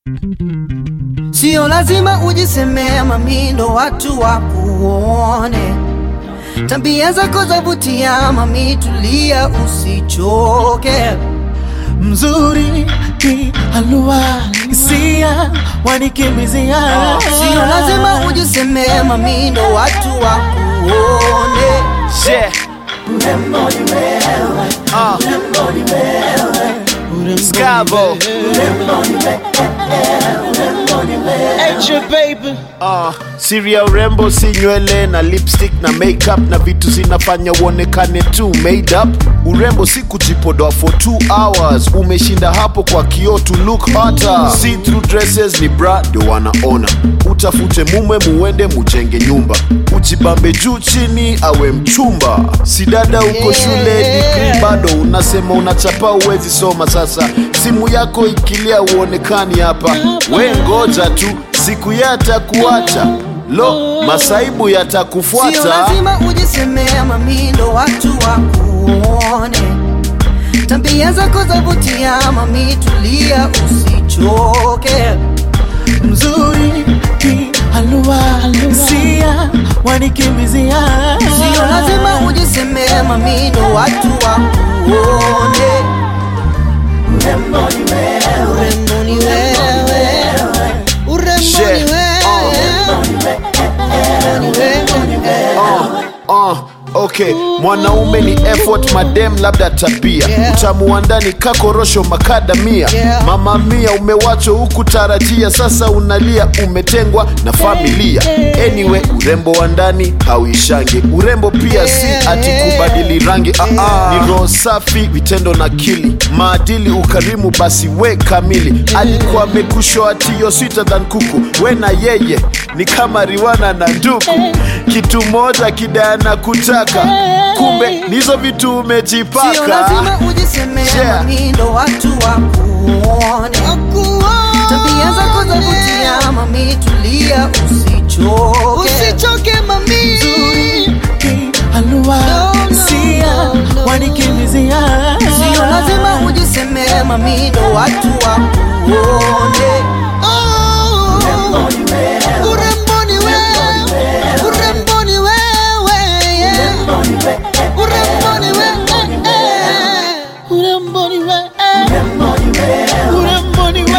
Sio lazima ujisemea mamindo watu wakuone. Tabia zako zavutia mami, tulia usichoke. mzuri ki halua hisia wanikimbizia Sio lazima ujisemea mamindo watu wakuone. Yeah. Uh. Scavo. Uh, siri ya urembo si nywele na lipstick na makeup na vitu zinafanya uonekane tu made up. Urembo si kujipodoa for 2 hours, umeshinda hapo kwa kioo to look hotter. See through dresses ni bra ndio wanaona. Utafute mume muende mujenge nyumba, ujibambe juu chini awe mchumba. Si dada uko shule degree bado unasema unachapa uwezi soma. Sasa simu yako ikilia uonekani hapa, we ngoja tu siku yatakuacha lo masaibu Sio yatakufuata lazima ujisemea mamindo watu wakuone. Tabia zako zavutia mami, tulia usichoke. mzuri ki halua hisia wanikimbizia Sio lazima ujisemea mamindo watu wakuone. Urembo ni wewe, urembo ni Shit. wewe. uh, okay mwanaume ni effort madem labda tabia Yeah. utamu wa ndani kakorosho makadamia Yeah. mama mia umewachwa huku tarajia sasa unalia umetengwa na familia anyway urembo wa ndani hauishangi urembo pia si ati kubadili rangi ah, ah. ni roho safi vitendo na kili maadili ukarimu basi we kamili alikuwa amekushoa tio sweeter than kuku we na yeye ni kama riwana na nduku kitu moja kidana kutaka kumbe nizo vitu Sio umejipaka lazima ujisemea Yeah. mamindo watu wakuone. Tabia zako zavutia mami, tulia usichoke. Usichoke mami. ki halua no, hisia no, no. wanikimbizia Sio lazima ujisemea mamindo watu wakuone. Urembo ni wewe, urembo ni wewe, urembo ni wewe, urembo ni wewe, urembo ni wewe urembo ni wewe urembo ni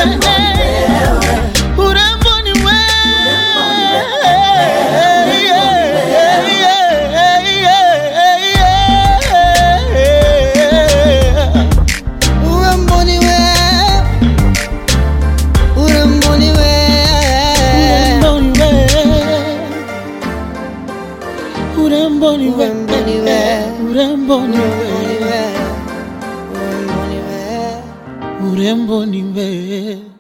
wewe urembo ni wewe, urembo ni wewe. urembo ni Urembo ni wewe wewe. urembo ni wewe Urembo ni wewe. urembo ni wewe